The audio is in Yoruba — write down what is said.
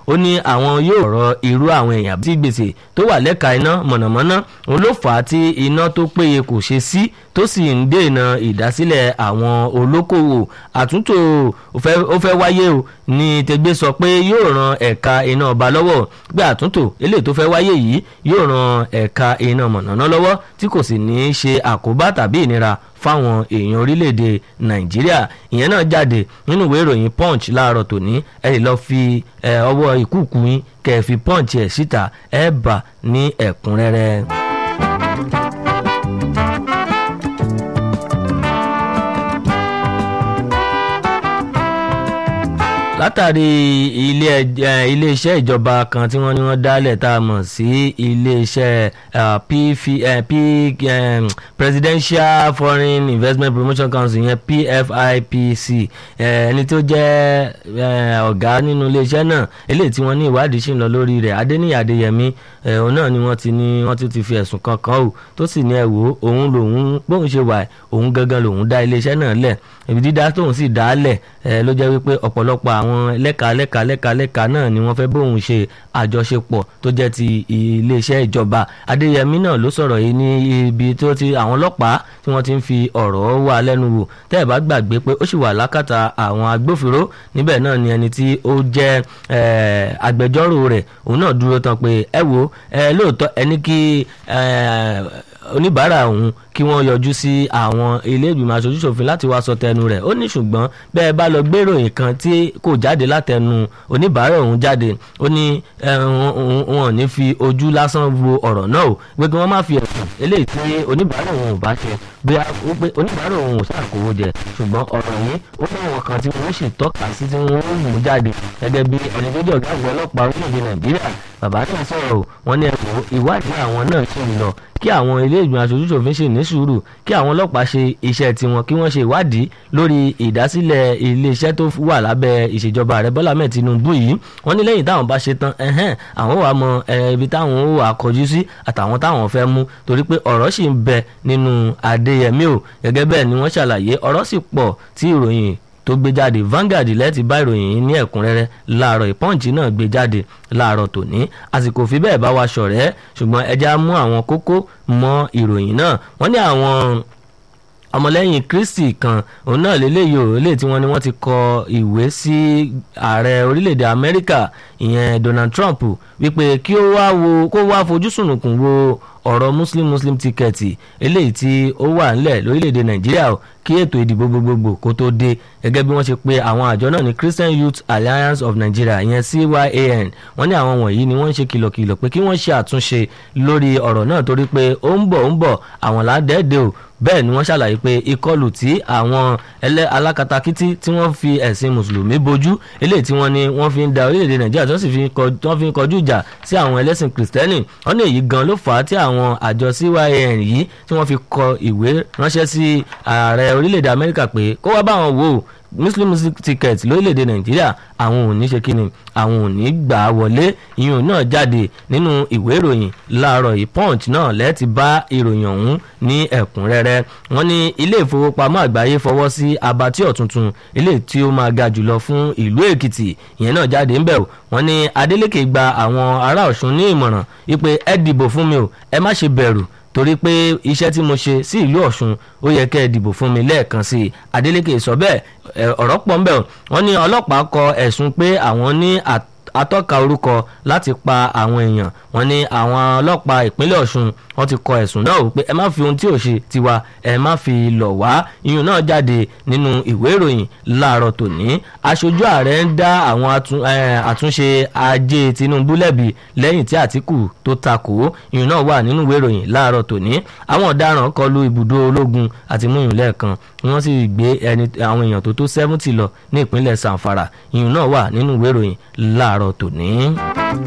ó ní àwọn yóò rọ irú àwọn èèyàn tí gbèsè tó wà lẹ́ka iná mọ̀nàmọ́ná òun ló fà á tí iná tó péye kò ṣe sí tó sì ń dènà ìdásílẹ̀ àwọn olókòwò àtúntò ó fẹ́ wáyé o ní tẹgbẹ́ sọ pé yóò ran ẹ̀ka iná ọba lọ́wọ́ gbé àtúntò eléyìí tó fẹ́ wáyé yìí yóò ran ẹ̀ka iná mọ̀nàmọ́ná lọ́wọ́ tí kò sì ní í ṣe àkóbá tàbí ìnira fáwọn èèyàn orílẹ̀-èdè nàìjíríà ìyẹn náà jáde nínú ìwé ìròyìn punch láàárọ̀ tòní ẹ lè lọ́ọ́ fi ọwọ́ ìkúùkù yín kẹ́ ẹ fi punch ẹ̀ síta ẹ bà ní ẹ̀kúnrẹ́rẹ́. látàrí iléeṣẹ́ ìjọba kan tí wọ́n ní wọ́n dálẹ̀ tá a mọ̀ sí iléeṣẹ́ presidential foreign investment promotion council yẹn pfipc ẹni tó jẹ́ ọ̀gá nínú iléeṣẹ́ náà eléyìí tí wọ́n ní ìwádìí ṣì ń lọ lórí rẹ̀ adéníyì adéyẹmí òun náà ni wọ́n ti ní wọ́n ti fi ẹ̀sùn kan kàn ó tó sì ní ẹ̀wò òun lòun bóun ṣe wà òun gangan lòun dá iléeṣẹ́ náà lẹ̀ ibi dídá tóun sì dá lẹ̀ ló jẹ́ wípé ọ̀pọ̀lọpọ̀ àwọn lẹ́ka lẹ́ka lẹ́ka lẹ́ka náà ni wọ́n fẹ́ bóun ṣe àjọṣepọ̀ tó jẹ́ ti iléeṣẹ́ ìjọba adéyẹmí náà ló sọ̀rọ̀ yìí ní ibi tó ti àwọn ọlọ́pàá tí wọ́n ti ń fi ọ̀rọ̀ wà lẹ́nu wò tẹ́ ẹ̀ bá gbàgbé pé ó sì wà lákàtà àwọn agbófinró níbẹ̀ náà ni ẹni tí ó jẹ́ agbẹjọ́rò rẹ̀ òun náà dúró tán pé ẹ wo lóòótọ́ ẹni kí oníbàárà òun kí wọ́n yọjú sí àwọn ilé ìgbìmọ̀ aṣojúṣòfin láti wá sọ tẹnu rẹ̀ ó ní ṣùgbọ́n bẹ́ẹ̀ bá lọ gbéròyìn kan tí kò jáde látẹnu oníbàárà òun jáde ó ní wọn ò ní fi ojú lásán wo ọ̀rọ̀ náà o pé kí wọ́n má fi ẹ̀sùn eléyìí tí oníbàárà òun ò bá ṣe bí pé oníbàárà òun ò ṣàkówó jẹ ṣùgbọ́n ọ̀rọ̀ yìí ó ní àwọn kan tí wọ́n sì tọ́ka sí tí wọ́n mú jáde gẹ́gẹ́ bí ẹni tó jẹ́ ọ̀gá àgbẹ̀ ọlọ́pàá orílẹ̀-èdè nàìjíríà bàbá náà sọ̀rọ̀ wọ́n ní ẹ̀kọ́ ìwádìí àwọn náà ṣì ń lọ kí àwọn ilé ìgbìmọ̀ aṣojúṣòfin ṣì ní sùúrù kí àwọn ọlọ́pàá ṣe iṣẹ́ tiwọn kí wọ́n ṣe ìwádìí lórí ìdásílẹ̀ iléeṣẹ́ tó wà lábẹ́ ìṣèjọba ààrẹ bọ́lá mẹ́ẹ̀ tinubu yìí wọ́n ní lẹ́yìn táwọn bá ṣe tán ẹ̀hẹ́n àwọn wà mọ ibi táwọn ó wà kọjú sí àtàwọn táwọn fẹ́ mú torí pé ọ̀rọ̀ sì ń bẹ nínú adéyẹmí o gẹ́gẹ́ bẹ́ẹ̀ ni wọ́n ṣàlàyé ọ̀rọ̀ sì pọ̀ tí ìròyìn tó gbé jáde Vanguard lẹ́ẹ̀tì bá ìròyìn yìí ní ẹ̀kúnrẹ́rẹ́ láàárọ̀ ìpọ́ǹchì náà gbé jáde láàárọ̀ tòní àsìkò fi bẹ́ẹ̀ bá wa ṣọ̀rẹ́ ṣùgbọ́n ẹja mú àwọn kókó mọ́ ìròyìn náà wọ́n ní àwọn ọmọlẹ́yìn Kristi kan òun náà lélẹ́yìí ò lè tí wọ́n ní wọ́n ti kọ ìwé sí ààrẹ orílẹ̀-èdè Amẹ́ríkà ìyẹn Donald Trump wípé kí ó wá wo kó wá fojú sùnùkùn wo ọ̀rọ̀ muslim muslim tíkẹ́ẹ̀tì eléyìí tí ó wà ńlẹ̀ lórílẹ̀‐èdè nàìjíríà kí ètò ìdìbò gbogbogbò kó tó dé gẹ́gẹ́ bí wọ́n ṣe pé àwọn àjọ náà ní christian youth alliance of nigeria ìyẹn cyan wọ́n ní àwọn wọ̀nyí ni wọ́n ń ṣe kìlọ̀kìlọ̀ pé kí wọ́n ṣe àtúnṣe lórí ọ̀rọ̀ náà torí pé ó ń bọ̀ ó ń bọ̀ àwọn ládẹ́ẹ̀dẹ́ o bẹ́ẹ̀ ni wọ́n ṣàlàyé pé ìkọlù tí àwọn ẹlẹ́ alákatakítí tí wọ́n fi ẹ̀sìn mùsùlùmí bojú eléyìí tí wọ́n ní wọ́n fi ń da orílẹ̀-èdè nàìjíríà tó sì fi ń kọjú ìjà sí àwọn ẹlẹ́sìn kìrìsìtẹ́nì wọ́n ní èyí gan ló fà á tí àwọn àjọ cyan yìí tí wọ́n fi kọ ìwé ránṣẹ́ sí ààrẹ orílẹ̀-èdè amẹ́ríkà pé kó wá bá wọn wò ó muslim music ticket lórílẹ̀‐èdè nàìjíríà àwọn ò ní ṣe kíni àwọn ò ní gbà á wọlé ìyún náà jáde nínú ìwé ìròyìn láàárọ̀ yìí punch náà lẹ́ẹ̀tì bá ìròyìn ọ̀hún ní ẹ̀kúnrẹ́rẹ́ wọ́n ní ilé ìfowópamọ́ àgbáyé fọwọ́ sí abatíọ̀ tuntun ilé tí ó máa ga jùlọ fún ìlú èkìtì ìyẹn náà jáde ńbẹ̀ wọ́n ní adeleke gba àwọn ará ọ̀ṣun ní ìmọ̀ràn wípé ẹ dìbò fún mi o ẹ má ṣe bẹ̀rù torí pé iṣẹ́ tí mo ṣe sí ìlú ọ̀ṣun ó yẹ kẹ́ ẹ dìbò fún mi lẹ́ẹ̀kan sí i adeleke sọ bẹ́ẹ̀ ọ̀rọ̀ pọ̀ ńbẹ̀ wọ́n ní ọlọ́pàá kọ ẹ̀sùn pé àwọn ní atọ́ka orúkọ láti pa àwọn èèyàn wọ́n ní àwọn ọlọ́pàá ìpínlẹ̀ ọ̀ṣun wọ́n ti kọ ẹ̀sùn náà pé ẹ má fi ohun tí ò ṣe tiwa ẹ má fi lọ̀ wá iyùn náà jáde nínú ìwé ìròyìn láàárọ̀ tòní aṣojú ààrẹ ń dá àwọn àtúnṣe ajé tinubu lẹ́bi lẹ́yìn tí àtìkù tó takò iyùn náà wà nínú ìwé ìròyìn láàárọ̀ tòní àwọn ọ̀daràn kọlu ibùdó ológun àti múyùn lẹ́ẹ̀kan wọ́n sì gbé ẹni àwọn èèyàn tó tó seventy lọ ní ìpínlẹ̀ sanfara iyùn náà wà nínú ìwé ìròyìn láàárọ̀ tòní.